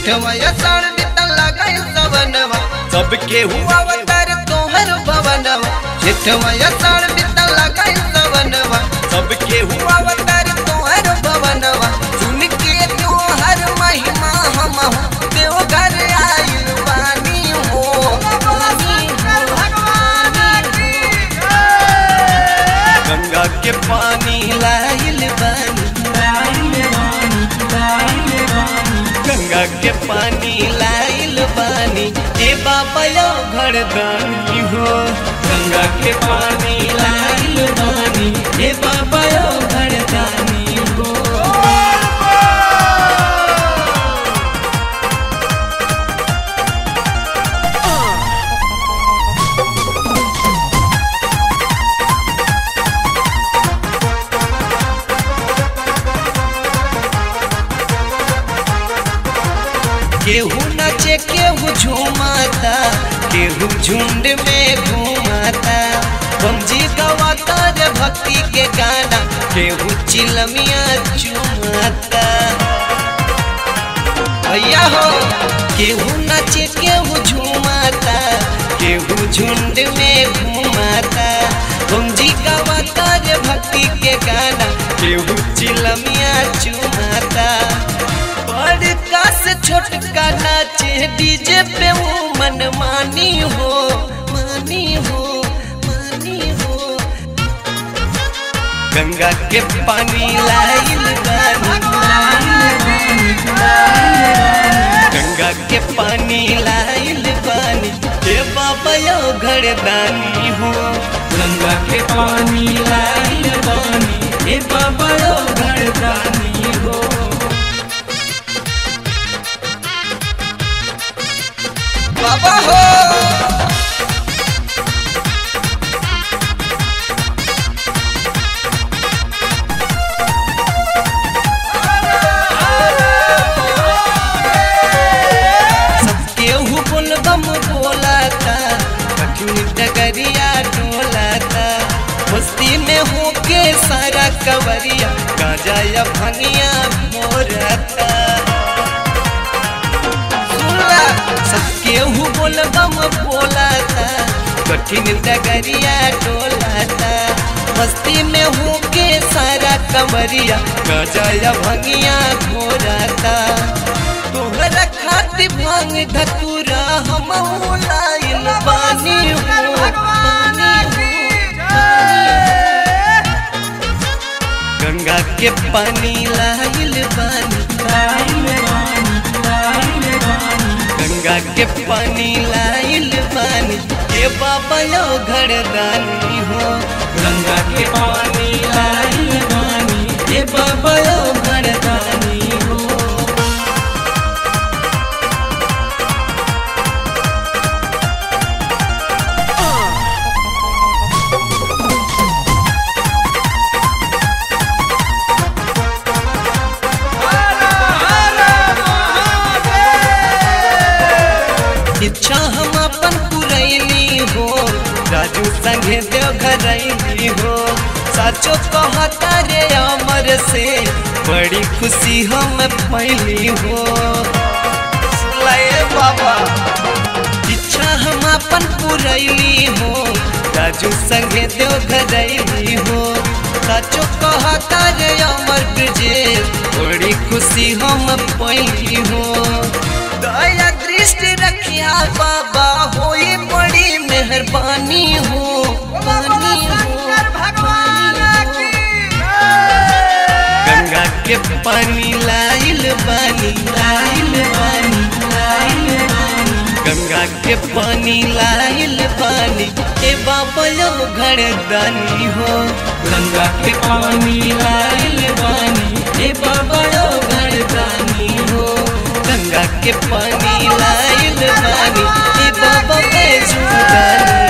जेठवा अषाढ़ बीतल लगई सवनवा सबके हुआ अवतार तोहर भवनवा जेठवा अषाढ़ बीतल लगई सवनवा सबके हुआ अवतार तोहर भवनवा सुन के तोहर महिमा हम देव घर आइल बानी हो बानी हो, गंगा के पानी लाइल बानी गंगा के पानी लाइल बानी ए बाबा यो घरदानी हो गंगा के पानी लाइल बानी ए बाबा यो घरदानी हो केहू नचे केहू झूमाता केहू झुंड में घूमाता बमजी गवाता रे भक्ति के गाना केहू चिलमिया चुमाता भैया हो केहू नचे केहू झूमाता केहू झुंड में घूमाता बमजी गवाता रे भक्ति के गाना केहू चिलमिया चुमाता बड़का से छोटका नाचे डीजे पे वो मन मानी हो मानी हो मानी हो गंगा के पानी लाइल बानी गंगा के पानी लाइल बानी हे बाबा यो घरदानी हो गंगा के पानी लाइल बानी हे बाबा यो घरदानी हो बाबा हो सबके हुकुल बम बोलाता कठिन डगरिया डोलाता मस्ती में होके सारा कवरिया गाजा या भंगिया मोरता सुनला सबके हुकुल बम बोलाता कठिन डगरिया डोलाता मस्ती में होके सारा कवरिया गाजा या भंगिया घोराता तोहरा खातिर भांग धतूरा हम लाइल बानी हो बानी हो गंगा के पानी लाइल बानी लाइल बानी लाइल बानी गंगा के पानी लाइल बानी के बाबा यो घरदानी हो गंगा के पानी लाइल बानी हे बाबा यो घरदानी हो इच्छा हम अपन पुरैली हो राजू संगे देव घरैली हो साचो कहता रे अमर से बड़ी खुशी हम पैली हो लाए बाबा इच्छा हम अपन पुरैली हो राजू संगे देव घरैली हो साचो कहता रे अमर ब्रजेश बड़ी खुशी हम पैली हो दया दृष्टि रखिया बाबा होई बड़ी मेहरबानी हो बानी हो गंगा के पानी लाइल बानी लाइल बानी लाइल बानी गंगा के पानी लाइल बानी ए बाबा यो घरदानी हो गंगा के पानी लाइल बानी हे बाबा यो घरदानी हो गंगा के पानी लाइल बानी ए बाबा बैजू दानी